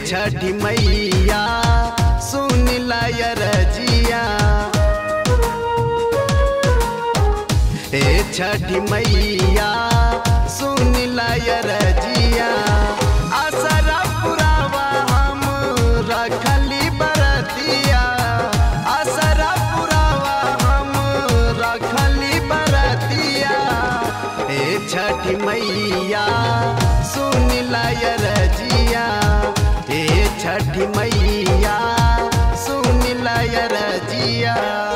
छठी मैया सुन लाय रजिया ए छठी मैया सुन लाय रजिया असरा पुरावा हम रखली बरतिया असरा पुरावा हम रखली बरतिया ए छठी मैया सुन लाय रजिया ए छठी मैया सुन लाय रजिया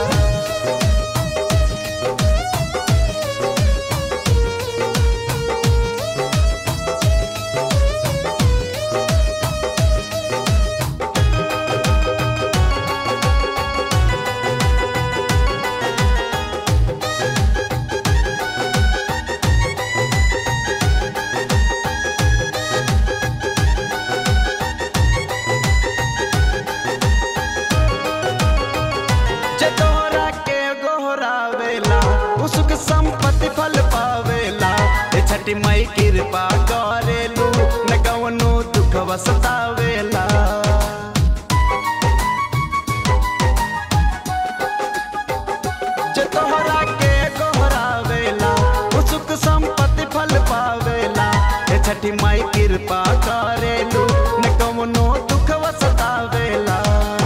चटोरा के गोहरावेला उसक संपत्ति फल पावेला ए छठी मई कृपा करेलू न कवनो दुख सतावेला चटोरा के गोहरावेला उसक संपत्ति फल पावेला ए छठी मई कृपा करेलू न कवनो दुख सतावेला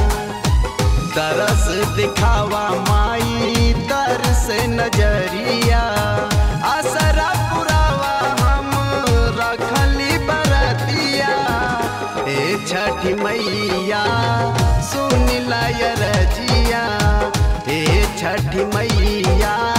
तरस दिखावा माई तर से नजरिया असरा पुरावा हम रखली बरतिया ए छठी मैया सुन लाय रजिया ए छठी मैया